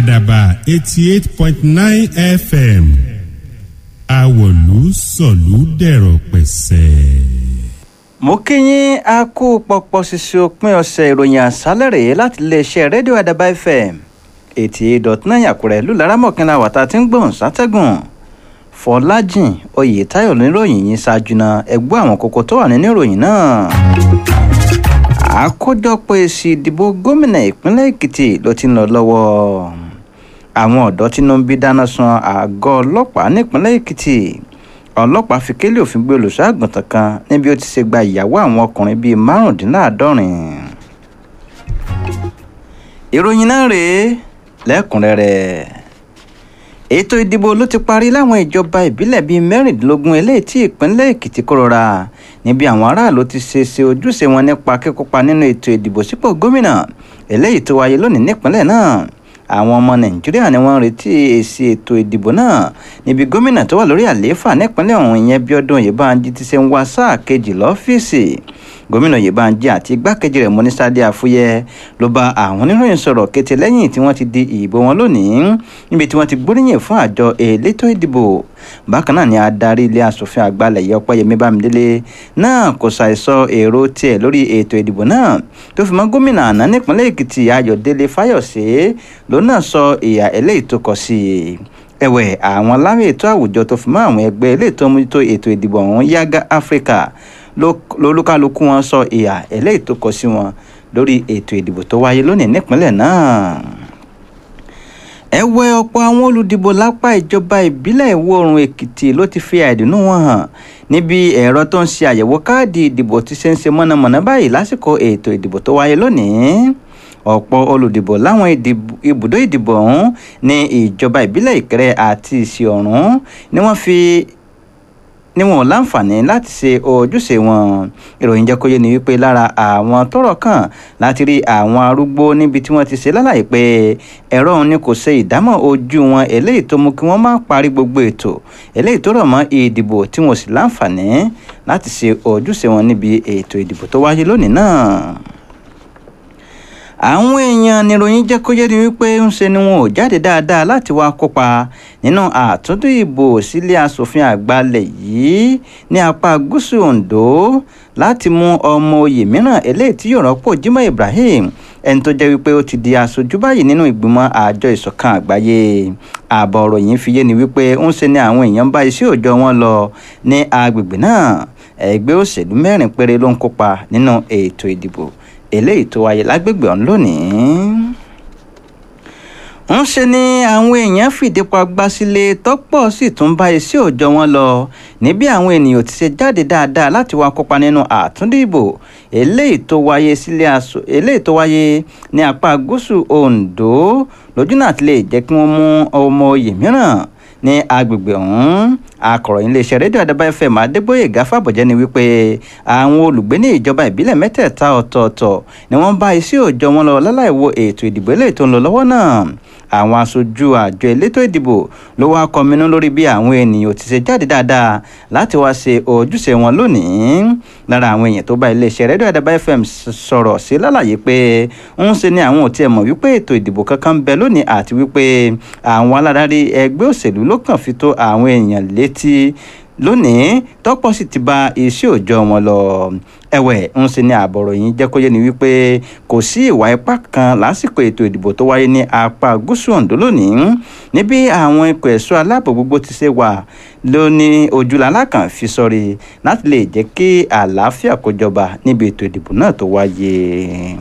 àdàbà eighty eight point nine fm àwọ̀lú sọ̀lú dẹ̀rọ̀ pẹ̀sẹ̀. mo kí yín a kú pọpọ ṣíṣe òpin ọ̀sẹ̀ ìròyìn àṣálẹ̀ rèé láti iléeṣẹ́ rédíò àdàbà fm eighty eight dot nine àkúrẹ́ ìlú laramọ̀kìnlá wàtá tí ń gbọ̀n sátẹ́gùn fọlájìn oyètáyọ̀ níròyìn yìí ṣáájú náà ẹgbẹ́ àwọn kókó tó wà nínú ìròyìn náà àkójọpọ̀ èsì ìdìbò gómìnà ìpínlẹ̀ èkìtì ló ti ń lọ lọ́wọ́ àwọn ọ̀dọ́ tínú ń bí dáná sun àgọ́ ọlọ́pàá nípínlẹ̀ èkìtì ọlọ́pàá fi kélé òfin gbé olùṣọ́ àgùntàn kan níbi ó ti ṣe gba ìyàwó àwọn ọkùnrin bíi márùndínláàádọ́rin ìròyìn náà rèé lẹ́kùnrẹ́rẹ́ ètò ìdìbò ló ti parí láwọn ìjọba ìbílẹ̀ bíi mẹ́rìndínlógún eléyìí tí ìpínlẹ̀ èkìtì kó rọra níbi àwọn aráàlú ti ṣe ṣe ojúṣe wọn nípa kíkópa nínú ètò ìdìbò sípò gómìnà eléyìí tó wáyé lónìí nípínlẹ̀ náà àwọn ọmọ nàìjíríà ni wọ́n ń retí èsì ètò ìdìbò náà níbi gómìnà tó wà lórí àlééfà nípínlẹ̀ ọ̀hún ìyẹn bíọ́dún oyèbánjí ti ṣe ń wá sáà kejì lọ́fíìsì gómìnà oyèbánjí àti igbákejì rẹ̀ mọ́nísádé àfúyẹ́ ló bá àwọn oníròyìn sọ̀rọ̀ kété lẹ́yìn tí wọ́n ti di ìbò wọn lónìí níbi tí wọ́n ti gbóríyìn fún àjọ elétò ìdìbò bákan náà ni adarí ilé asòfin àgbà lẹ̀yẹ ọpẹ́yẹmí bámidélé náà kò ṣàìsọ èrò tiẹ̀ lórí ètò ìdìbò náà tó fi mọ́ gómìnà àná nípínlẹ̀ èkìtì ayọ̀délé fáyọ̀sé ló náà sọ ìhà eléyìí tó kọ sí i ẹ̀wẹ̀ àwọn láwọn ètò àwùjọ tó fi mọ́ àwọn ẹgbẹ́ eléyìí tó mójútó ètò ìdìbò ọ̀hún yága áfíríkà lolúkálukú wọn sọ ìhà eléyìí tó kọ sí wọn lórí ètò ìdìbò tó wáyé lónìí nípínlẹ̀ náà ẹ̀wẹ̀ ọ̀pọ̀ àwọn olùdìbò lápá ìjọba ìbílẹ̀ ìwọ̀ oòrùn èkìtì ló ti fi àìdùnnú wọn hàn níbi ẹ̀rọ tó ń ṣe àyẹ̀wò káàdì ìdìbò ti ṣe ń ṣe mọ̀nàmọ́ná báyìí lásìkò ètò ìdìbò tó wáyé lónìí ọ̀pọ̀ olùdìbò láwọn ibùdó ìdìbò ọ̀hún ní ìjọba ìbílẹ̀ ìkẹrẹ àti ìsì ọ̀run ni wọ́n fi ni wọn ò láǹfààní láti ṣe ojúṣe wọn ìròyìn jẹ́ kó yé ni wípé lára àwọn tọ́rọ̀ kàn láti rí àwọn arúgbó níbi tí wọ́n ti ṣe lálàyé pé ẹ̀rọ òun ni kò ṣe ìdámọ̀ ojú wọn eléyìí tó mú kí wọ́n má parí gbogbo ètò eléyìí tó rọ̀ mọ́ ìdìbò tí wọn ò sì láǹfààní láti ṣe ojúṣe wọn níbi ètò ìdìbò tó wáyé lónìí náà àwọn èèyàn níròyìn jẹ́ kó yé ni wípé ń ṣe ni wọn ò jáde dáadáa láti wá kópa nínú àtúndò ìbò sílé asòfin àgbàlẹ̀ yìí ní apá gúúsù ondo láti mú ọmọ oyè mìíràn eléyìí tí yóò rọ́pò jimoh ibrahim ẹni tó jẹ́ wípé ó ti di aṣojú báyìí nínú ìgbìmọ̀ àjọ ìṣọ̀kan àgbáyé ààbọ̀ ọ̀rọ̀ yìí fi yé ni wípé ń ṣe ni àwọn èèyàn bá iṣẹ́ òòjọ́ wọn lọ ní agbègbè náà ẹgbẹ́ òṣèlú mẹ́rin péré ló ń kópa nínú ètò ìdìbò eléyìí tó wáyé lágbègbè ọ̀hún lónìí ń ṣe ni àwọn èèyàn fìdí pa gbá sílé tọ́pọ̀ sì tún bá iṣẹ́ òòjọ́ wọn lọ níbi àwọn ènìyàn ti ṣe jáde dáadáa láti wá kópa nínú àtúndì ìbò eléyìí tó wáyé sílé aṣọ eléyìí tó wáyé ní apá gúúsù ondo lójú náà ti lè jẹ́ kí wọ́n mú ọmọ oyè mìíràn ní agbègbè ọ̀hún akọ̀ròyìn iléeṣẹ́ rédíò àdàbà fm adégbòye gáfàbọ̀jẹ́ ni wípé àwọn olùgbé ní ìjọba ìbílẹ̀ mẹ́tẹ̀ẹ̀ta ọ̀tọ̀ọ̀tọ̀ ni wọ́n bá iṣẹ́ òòjọ́ wọn lọ láláìwo ètò ìdìbò eléyìí tó ń lọ lọ́wọ́ náà àwọn aṣojú àjọ elétò ìdìbò ló wá kọminú lórí bí àwọn ènìyàn ti ṣe jáde dáadáa láti wá ṣe ojúṣe wọn lónìí lára àwọn èèyàn tó bá iléeṣẹ́ rédíò àdàbà fm sọ̀rọ̀ sí lálàyé pé ń ṣe ni àwọn ò tiẹ̀ mọ̀ wípé ètò ìdìbò kankan ń bẹ lónìí àti wípé àwọn aládarí ẹgbẹ́ òṣèlú ló kàn fi tó àwọn èèyàn létí lónìí tọ́pọ̀ sì ti bá iṣẹ́ òòjọ́ wọn lọ ẹ̀wẹ̀ ń ṣe ní àbọ̀rọ̀ yìí jẹ́ kó yé ni wípé kò sí ìwà ipá kan lásìkò ètò ìdìbò tó wáyé ní apá gúúsù ondo lónìí níbi àwọn ikọ̀ ẹ̀ṣọ́ aláàbò gbogbo ti ṣe wà ló ní ojúlàlá kan fi sọrí láti lè jẹ́ kí àlàáfíà kó jọba níbi ètò ìdìbò náà tó wáyé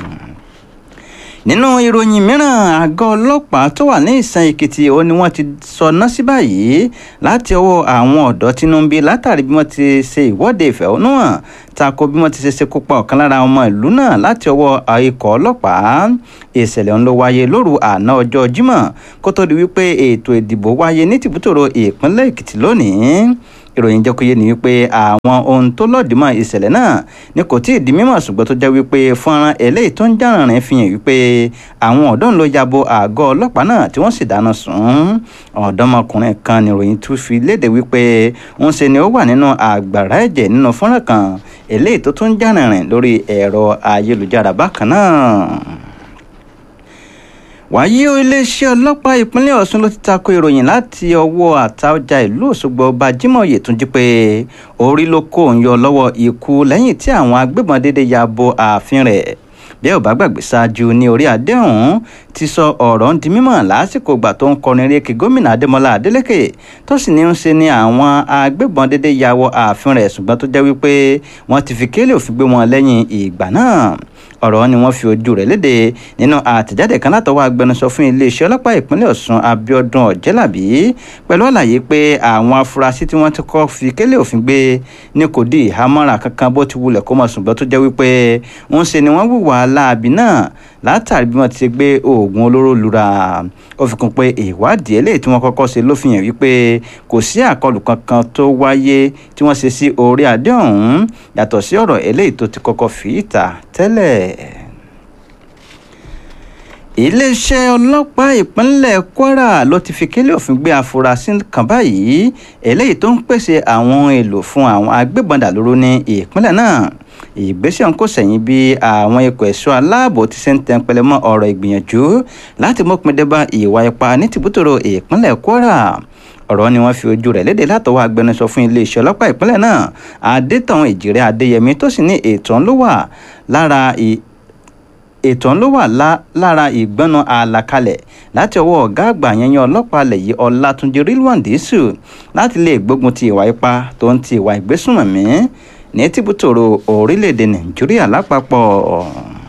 nínú ìròyìn mìíràn àgọ́ ọlọ́pàá tó wà ní ìsàn èkìtì ó ní wọ́n ti sọná sí báyìí láti ọwọ́ àwọn ọ̀dọ́ tínúbí látàrí bí wọ́n ti ṣe ìwọ́de ìfẹ̀hónúhàn tako bí wọ́n ti ṣe ṣekú pa ọ̀kan lára ọmọ ìlú náà láti ọwọ́ ikọ̀ ọlọ́pàá ìṣẹ̀lẹ̀ ọ̀hún ló wáyé lóru àná ọjọ́ jímọ̀ kó tó di wípé ètò ìdìbò wáyé ní tìbútòrò ìpínlẹ̀ èkìtì lónìí ìròyìn jẹ́ kó yé ni wípé àwọn ohun tó lọ́ọ̀dìmọ̀ ìṣẹ̀lẹ̀ náà ni kò tí ì di mímọ̀ ṣùgbọ́n tó jẹ́ wípé fọ́nrán eléyìí tó ń jàrìnrìn fi hàn wípé àwọn ọ̀dọ́ ń lọ yabo àgọ́ ọlọ́pàá náà tí wọ́n sì dáná sun ọ̀dọ́mọkùnrin kan ni ìròyìn tún fi léde wípé ń ṣe ni ó wà nínú àgbàrá ẹ̀jẹ̀ nínú fọ́nrán kan eléyìí tó tún jàrìnrìn lórí ẹ̀rọ ayélujára bákan náà wàyí o iléeṣẹ́ ọlọ́pàá ìpínlẹ̀ ọ̀ṣun ló ti tako ìròyìn láti ọwọ́ àtaọjà ìlú òṣogbo ọba jimoh yetunji pé orí ló kó òun yọ lọ́wọ́ ikú lẹ́yìn tí àwọn agbébọn déédéé ya bo ààfin rẹ̀ bí ẹ ò bá gbàgbé ṣáájú ní orí adé ọ̀hún ti sọ ọ̀rọ̀ ń di mímọ̀ lásìkò ìgbà tó ń kọrin rékè gómìnà adémọlá adélèké tó sì ní ń ṣe ni àwọn agbébọn déédéé ya wọ ààfin rẹ̀ ṣùgbọ́n tó jẹ́ wípé wọ́n ti fi kélé òfin gbé wọn lẹ́yìn ìgbà náà ọ̀rọ̀ ni wọ́n fi ojú rẹ̀ léde nínú àtẹ̀jáde kan látọwọ́ agbẹnusọ fún iléeṣẹ́ ọlọ́pàá ìpínlẹ̀ ọ̀ṣun abiodun ọ̀jẹ́làbí pẹ̀lú àlàyé pé àwọn afurasí tí wọ́n ti kọ́ fi kélé òfin gbé ní kò di ìhámọ́ra kankan bó ti wulẹ̀ kó mọ̀ ṣùgbọ́n tó jẹ́ wípé ń ṣe ni wọ́n hùwà láabi náà látàrí bí wọ́n ti gbé oògùn olóró lura ó fi kún pé ìwádìí eléyìí tí wọ́n kọ́kọ́ ṣe ló fi hàn wípé kò sí àkọlù kankan tó wáyé tí wọ́n ṣe sí orí adé ọ̀hún yàtọ̀ sí ọ̀rọ̀ eléyìí tó ti kọ́kọ́ fi ìta tẹ́lẹ̀ iléeṣẹ́ ọlọ́pàá ìpínlẹ̀ kwara ló ti fi kélé òfin gbé afurasí kan báyìí eléyìí tó ń pèsè àwọn ohun èlò fún àwọn agbébọn dàlúrú ní ìpínlẹ̀ náà ìgbésẹ̀ ọ̀hún kò sẹ̀yìn bí àwọn ikọ̀ ẹ̀ṣọ́ aláàbò ti ṣe ń tẹnpẹlẹ mọ́ ọ̀rọ̀ ìgbìyànjú láti mọ́pin dé bá ìwà ipá ní tìbútòrò ìpínlẹ̀ kwara ọ̀rọ̀ ni wọ́n fi ojú rẹ̀ léde látọwọ́ agbẹnusọ fún iléeṣẹ́ ọlọ́pàá ìpínlẹ̀ náà adétọ̀hún ìjìrẹ́ adéyẹmí tó sì ní ètò ló wà lára ètò ló wà lára ìgbọ́nà àlàkalẹ̀ láti ọwọ́ ọ̀gá àgbà yẹnyẹn ọlọ́pàá alẹ̀ yìí ọlátúnjì rilwan dísù láti lè gbógun ti ìwà ipá tó ń ti ìwà ìgbésùnmọ̀mí ní tìbútòrò orílẹ̀-èdè nàìjíríà lápapọ̀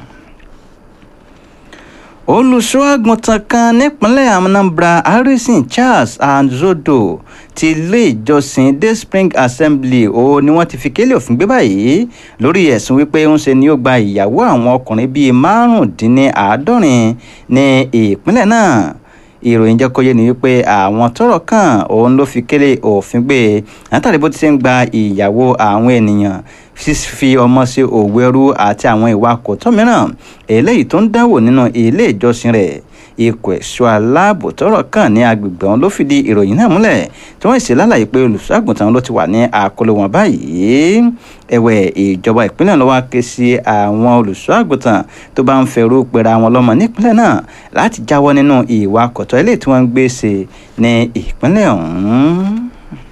olùṣọ́ àgùntàn kan nípínlẹ̀ anambra harrison charles anzodo ti ilé ìjọsìn day spring assembly o ni wọ́n ti fi kélé òfin gbé báyìí lórí ẹ̀sùn wípé ń ṣe ni ó gba ìyàwó àwọn ọkùnrin bíi márùndínláàádọ́rin ní ìpínlẹ̀ náà ìròyìn jẹ́ kó yé ni wípé àwọn tọ́rọ̀ kàn òun ló fi kélé òfin gbé látàrí bó ti ṣe ń gba ìyàwó àwọn ènìyàn fífi ọmọ sí òwò ẹrú àti àwọn ìwà kòtọ́ mìíràn eléyìí tó ń dáwò nínú ilé ìjọsìn rẹ̀ ikọ̀ ẹ̀ṣọ́ aláàbò tọ́rọ̀ kàn ní agbègbè ọ̀hún ló fìdí ìròyìn náà múlẹ̀ tí wọ́n ṣe lálàyé pé olùṣọ́àgùntàn ló ti wà ní àkọlù wọn báyìí ẹ̀wẹ̀ ìjọba ìpínlẹ̀ ló wá ké sí àwọn olùṣọ́àgùntàn tó bá ń fẹ̀rù pera wọn lọ́mọ nípínlẹ̀ náà láti jáwọ́ nínú ìwà kọ̀tọ́ eléyìí tí wọ́n ń gbé ṣe ní ìpínlẹ̀ ọ̀hún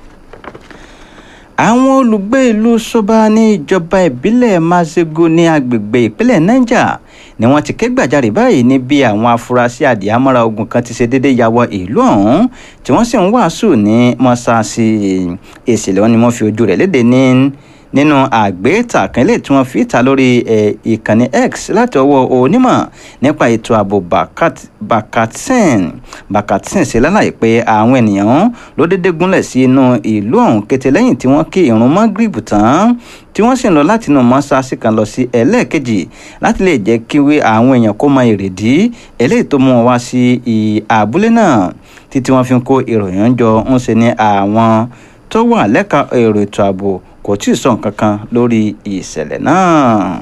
àwọn olùgbé ìlú soba ní ìjọba ìbílẹ̀ mazego ní agbègbè ìpínlẹ̀ niger ni wọ́n ti ké gbàjarè báyìí ní bí àwọn afurasí àdìámọ́ra ogun kan ti ṣe déédéé ya wọ ìlú ọ̀hún tí wọ́n sì ń wàásù ní mọ́ṣáláṣí èsìlẹ̀ wọn ni wọ́n fi ojú rẹ̀ léde ní nínú àgbéta kan lè tí wọ́n fi ta lórí ìkànnì x láti ọwọ́ onímọ̀ nípa ètò ààbò bakatin bakatin ṣe lálàyé pé àwọn ènìyàn ló dédé gúnlẹ̀ sí inú ìlú ọ̀hún kété lẹ́yìn tí wọ́n kí ìrun mọ́gìrìbù tán tí wọ́n sì ń lọ láti inú mọ́ṣáláṣí kan lọ sí ẹlẹ́ẹ̀kejì láti lè jẹ́ kí àwọn èèyàn kó mọ èrèdí eléyìí tó mú wọn wá sí abúlé náà títí wọ́n fi ń kó ìròyìn jọ ń ṣe ní àwọn tó wà lẹ́ka èrò ètò ààbò kò tí ì sọ nǹkan kan lórí ìṣẹ̀lẹ̀ náà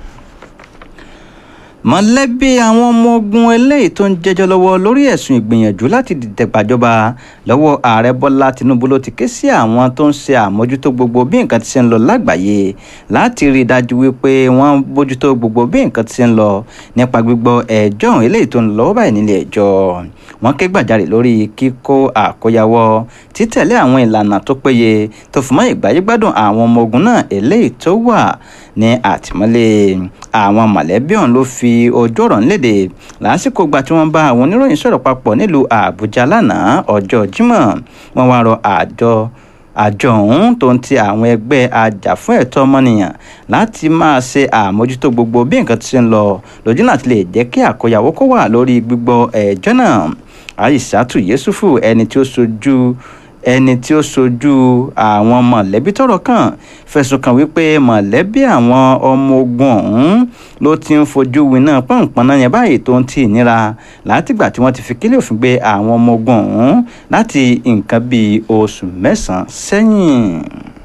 mọ̀lẹ́bí àwọn ọmọ ogun eléyìí tó ń jẹ́jọ́ lọ́wọ́ lórí ẹ̀sùn ìgbìyànjú láti dìtẹ̀ gbàjọba lọ́wọ́ ààrẹ bọ́lá tinubu ló ti ké sí àwọn tó ń ṣe àmójútó gbogbo bí nǹkan ti ṣe ń lọ lágbàáyé láti rí i dájú wípé wọ́n bójútó gbogbo bí nǹkan ti ṣe ń lọ nípa gbígbọ́ ẹjọ́ ọ̀hún eléyìí tó ń lọ lọ́wọ́ báyìí nílé ẹjọ́ wọ́n ké gbàjarè lórí kíkó àkóyawọ́ títẹ̀lé àwọn ìlànà tó péye tó fún mọ́ ìgbáyégbádùn àwọn ọmọ ogun náà eléyìí tó wà ní àtìmọ́lé àwọn mọ̀lẹ́bí ọ̀hún ló fi ojú ọ̀rọ̀ ńlédè lásìkò gba tí wọ́n bá àwọn oníròyìn sọ̀rọ̀ papọ̀ nílùú àbújá lánàá ọjọ́ jímọ̀ wọ́n wá rọ àjọ àjọ ọ̀hún tó ń ti àwọn ẹgbẹ́ ajàfún ẹ̀tọ́ ọmọnìyàn láti máa ṣe àmójútó gbogbo bí nǹkan ti ṣe ń lọ lójú láti lè jẹ́ kí àkóyawó kó wà lórí gbígbọ́ ẹjọ́ náà aisatu yesufu ẹni tí ó sojú ẹni tí ó sojú àwọn mọ̀lẹ́bí tọ́rọ̀ kàn fẹ̀sùn kàn wípé mọ̀lẹ́bí àwọn ọmọ ogun ọ̀hún ló ti ń fojú winá pọ̀npọ̀nà yẹn báyìí tó ń tì níra látìgbà tí wọ́n ti fi kílẹ̀ òfin gbé àwọn ọmọ ogun ọ̀hún láti nǹkan bíi oṣù mẹ́sàn-án sẹ́yìn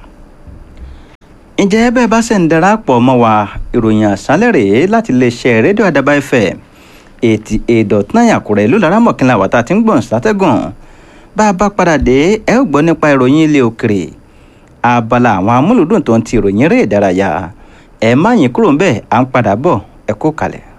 ǹjẹ́ bẹ́ẹ̀ bá ṣe ń darapọ̀ mọ́ wa ìròyìn àṣálẹ̀ rèé láti iléeṣẹ́ rédíò àdàbà fm eighty eight dot nine àkùrẹ́ ìlú laramọ̀kìnlá wàtá tí ń gbọ̀n sátẹ́gùn bá a bá padà dé ẹ ó gbọ́ nípa ìròyìn ilé òkèrè abala àwọn amúlùdùn tó ń ti ìròyìn eré ìdárayá ẹ má yín kúrò ń bẹ́ẹ̀ à ń padà bọ̀ ẹ kó kalẹ̀.